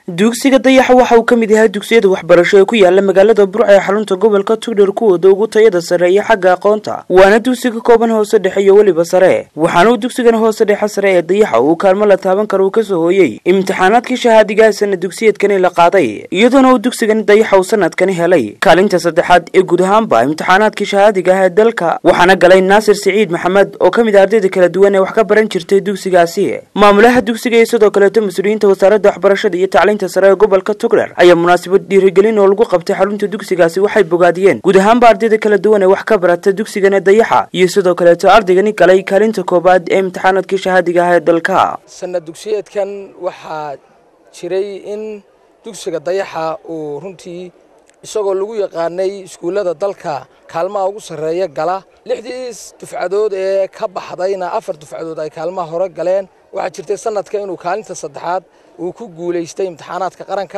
dugsiga dayaxa waxa uu ka mid yahay dugsiyada waxbarasho ee ku yaala magaalada burca ee xarunta gobolka tugdher kuwooda ugu tayada sare iyo xagga aqoonta waana dugsiga kooban hoose dhexe iyo weliba sare waxaana uu dugsigan hoose dhexe sare ee dayaxa uu kaalmo la taaban karo uu kasoo hooyey imtixaanaadkii shahaadiga ee sana dugsiyeedkani la qaaday iyadoona uu dugsigani dayaxa uu sanadkani helay kaalinta saddexaad ee guud ahaanba imtixaanaadkii shahaadiga ah ee dalka waxaana galay naasir siciid maxamed oo ka mid ah ardayda kala duwan ee wax ka baran jirtay dugsigaasi maamulaha dugsiga iyo sidoo kaleeto mas-uuliyiinta wasaaradda waxbarashada iyo tacliinta sare ee gobolka tugdher ayaa munaasabad dhiirigelin oo lagu qabtay xarunta dugsigaasi waxay bogaadiyeen guud ahaanba ardayda kala duwan ee wax ka barata dugsigana dayaxa iyo sidoo kaleeto ardaygani galay kaalinta koobaad ee imtixaanaadkii shahaadiga ah ee dalka sanad dugsiyeedkan waxaa jiray in dugsiga dayaxa uu runtii isagoo lagu yaqaanay iskuullada dalka kaalmaha ugu sarreeya gala lixdii dufcadood ee ka baxdayna afar dufcadood ay kaalmaha hore galeen waxaa jirtay sanadka inuu kaalinta saddexaad uu ku guulaystay imtixaanaadka qaranka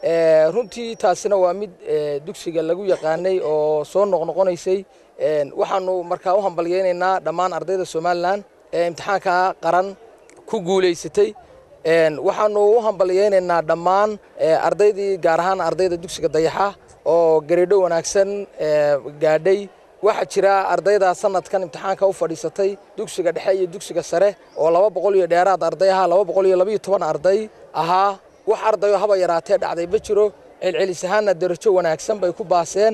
runtii taasina waa mid dugsiga lagu yaqaanay oo soo noqnoqonaysay waxaanu markaa u hambalyaynaynaa dhammaan ardayda somalilan ee imtixaanka qaran ku guulaysatay waxaanu u hambalyaynaynaa dhammaan ardaydii gaar ahaan ardayda dugsiga dayaxa oo gareedho wanaagsan gaadhay waxaa jira ardayda sanadkan imtixaanka u fadhiisatay dugsiga dhexe iyo dugsiga sare oo laba boqol iyo dheeraad arday ahaa laba boqol iyo labaiyo toban arday ahaa wax ardayoo haba yaraatee dhacday ma jiro celcelis ahaanna darajo wanaagsan bay ku baaseen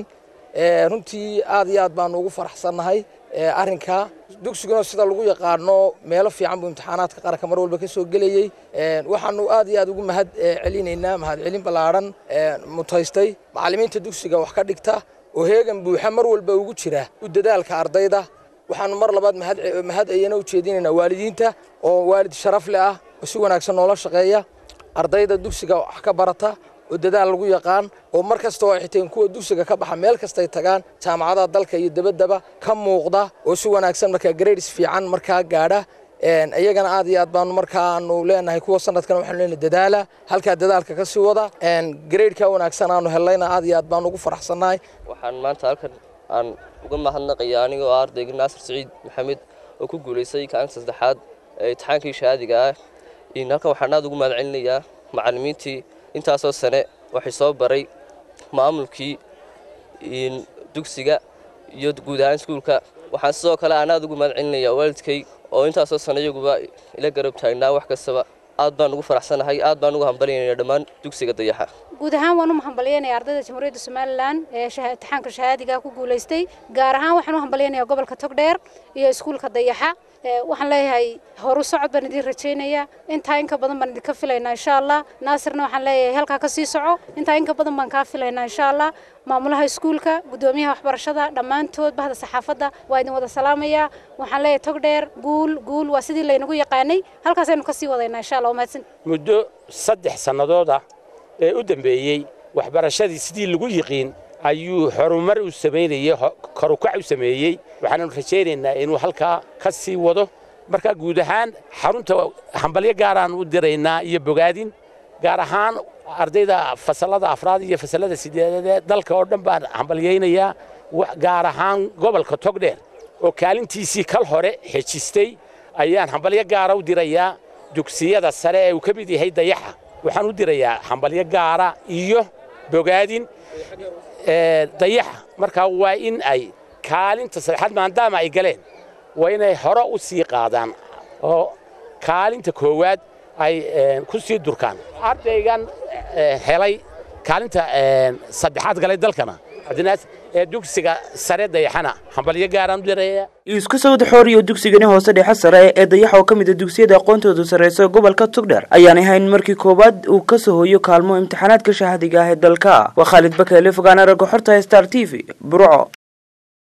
runtii aad iyo aad baanu ugu faraxsannahay arrinka dugsiguna sida lagu yaqaano meelo fiican buu imtixaanaadka qaranka mar walba ka soo gelayey waxaanu aad iyo aad ugu mahad celinaynaa mahadcelin ballaadhan mutaystay macallimiinta dugsiga wax ka dhigta oo heegan buuxa mar walba ugu jira u dadaalka ardayda waxaanu mar labaad mahad ayana u jeedinaynaa waalidiinta oo waalid sharaf leh ah oo si wanaagsan noola shaqeeya ardayda dugsiga wax ka barata oo dadaal lagu yaqaan oo mar kasta oo ay xiteen kuwa dugsiga ka baxa meel kastay tagaan jaamacadaha dalka iyo dabaddaba ka muuqda oo si wanaagsan markaa grades fiican markaa gaadha iyagana aad iyo aad baanu markaanu leenahay kuwa sanadkan waxaanu leenahay dadaala halkaa dadaalka ka sii wada gradeka wanaagsan aanu hellayna aad iyo aad baanu ugu faraxsannahay waxaan maanta halkan aan uga mahadnaqaya anigoo ah ardayga naasir siciid maxamed oo ku guulaystay kaalinta saddexaad ee imtixaankii shahaadiga ah halkan waxaan aad ugu mahad celinayaa macallimiintii intaasoo sane waxay soo baray maamulkii dugsiga iyo guud ahaan iskuulka waxaan sidoo kale aan aad ugu mahad celinayaa waalidkay oo intaasoo sane iyaguba ila garab taagnaa wax kastaba aad baan ugu faraxsanahay aad baan ugu hambalyaynaya dhammaan dugsiga dayaxa guud ahaan waan u hambalyaynaya ardayda jamhuuriyadda somalilan ee imtixaanka shahaadiga ku guulaystay gaar ahaan waxaan u hambalyaynaya gobolka togdheer iyo iskuulka dayaxa waxaan leeyahay horu socod baan idin rajaynaya intaa inka badan baan idinka filaynaa insha allah naasirna waxaan leeyahay halkaa ka sii soco intaa inka badan baan kaa filaynaa insha allah maamulaha iskuulka gudoomiyaha waxbarashada dhammaantood bahda saxaafadda waa idin wada salaamaya waxaan leeyahay togdheer guul guul waa sidii laynagu yaqaanay halkaasaynu kasii wadaynaa insha allah mahadsan muddo saddex sannadooda ee u dambeeyey waxbarashadii sidii lagu yiqiin ayuu horumar u samaynayey korukac u sameeyey waxaanu rajaynaynaa inuu halkaa ka sii wado marka guud ahaan xarunta hambalyo gaaraan u diraynaa iyo bogaadin gaar ahaan ardayda fasallada afraad iyo fasallada sideedaad ee dalka oo dhan baan hambalyaynayaa gaar ahaan gobolka togdheer oo kaalintiisii kal hore xejistay ayaan hambalyo gaara u dirayaa dugsiyada sare ee uu ka mid yahay dayaxa waxaan u dirayaa hambalyo gaara iyo bogaadin dayaxa markaa waa in ay kaalinta saddexaad maadaama ay galeen waa inay hore u sii qaadaan oo kaalinta koowaad ay ku sii durkaan ardaygan helay kaalinta saddexaad galay dalkana cabdinaas ee dugsiga sare dayaxana hambalyo gaaraan u diraya isku sawda xooriyo dugsigani hoose dhexe sare ee dayaxa oo ka mid a dugsiyada aqoontoodu sarreysa gobolka tugdher ayaanay hayn markii koowaad uu ka soo hooyo kaalmo imtixaanaadka shahaadiga ah ee dalka waa khaalid bakeele fogaana ragga xorta star t v burco